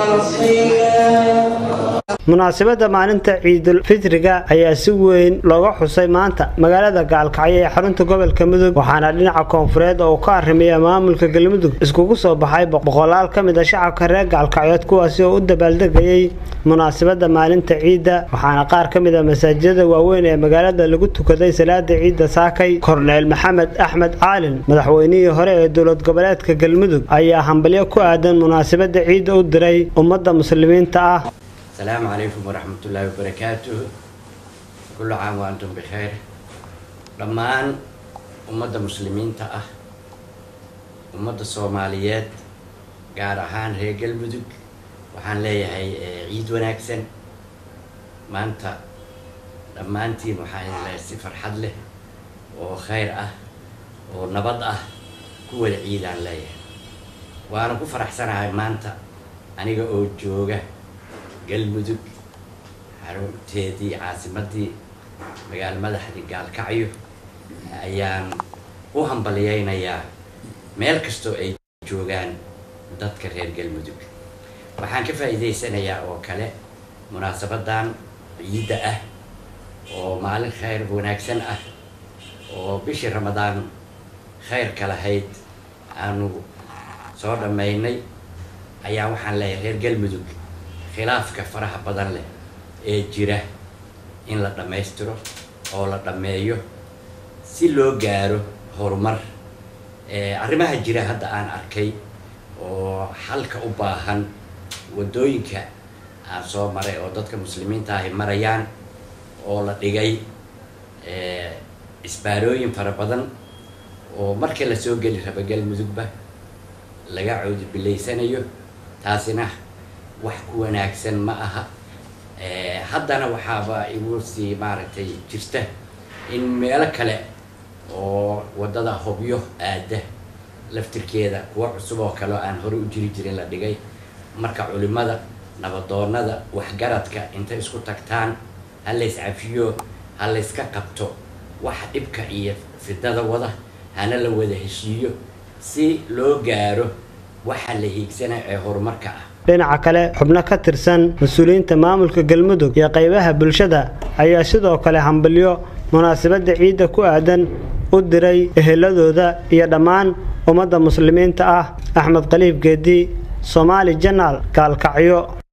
munaasabadda maalinta ciidul fitriga ayaa si weyn looga xusay maanta magaalada gaalkacyo ee xarunta gobolka mudug waxaana dhinaca koonfureed oo uu ka arrimaya maamulka galmudug iskugu soo baxay boqolaal ka mid a shacabka reer gaalkacyood kuwaasi oo u dabaaldegayay munaasabadda maalinta ciidda waxaana qaar ka mid a masaajidada waaweyn ee magaalada lagu tukaday salaada ciidda saakay korneel maxamed axmed caalin madaxweynihii hore ee dowlad goboleedka galmudug ayaa hambalyo ku aadan munaasabadda ciidda u diray ummadda muslimiinta ah السلام عليكم ورحمة الله وبركاته كل عام وأنتم بخير dhammaan ummadda muslimiinta ah ummadda soomaaliyeed gaar ahaan reer galmudug waxaan leeyahay ciid wanaagsan maanta dhammaantiin waxaan leeyahay si farxad leh oo khayr ah oo nabad ah ku wada ciidaan leeyahay waana ku faraxsanahay maanta aniga oo jooga galmudug xarunteedii caasimadii magaalo madaxdii gaalkacyo ayaan u hambaliyeynayaa meel kastoo ay joogaan dadka reer galmudug waxaan ka faa'iidaysanayaa oo kale munaasabadan ciidda ah oo maalin khayr wanaagsan ah oo bishii ramadaan khayrka lahayd aanu soo dhammaynay ayaa waxaan leeyahay reer galmudug khilaafka faraha badan leh ee jira in la dhammaystiro oo la dhammeeyo si loo gaaro horumar arrimaha jira hadda aan arkay oo xalka u baahan waddooyinka aan soo maray oo dadka muslimiinta ahi marayaan oo la dhigay isbaarooyin fara badan oo markii lasoo geli raba galmudugba laga coodubilaysanayo taasina wax ku wanaagsan ma aha haddana waxaaba igu sii maaragtay jirta in meelo kale oo waddada hobyo aada laftirkeeda kuwa cusub oo kale oo aan hore u jiri jirin la dhigay marka culimada nabadoonada waxgaradka intay isku tagtaan ha lays cafiyo ha layska qabto waxa dhibka iyo fidada wada hana la wada heshiiyo si loo gaaro waxa la hiigsana ee horumarka ah dhinaca kale xubno ka tirsan mas-uuliyiinta maamulka galmudug iyo qaybaha bulshada ayaa sidoo kale hambalyo munaasabadda ciidda ku aadan u diray eheladooda iyo dhammaan ummadda muslimiinta ah axmed khaliif geedi soomaali janaal gaalkacyo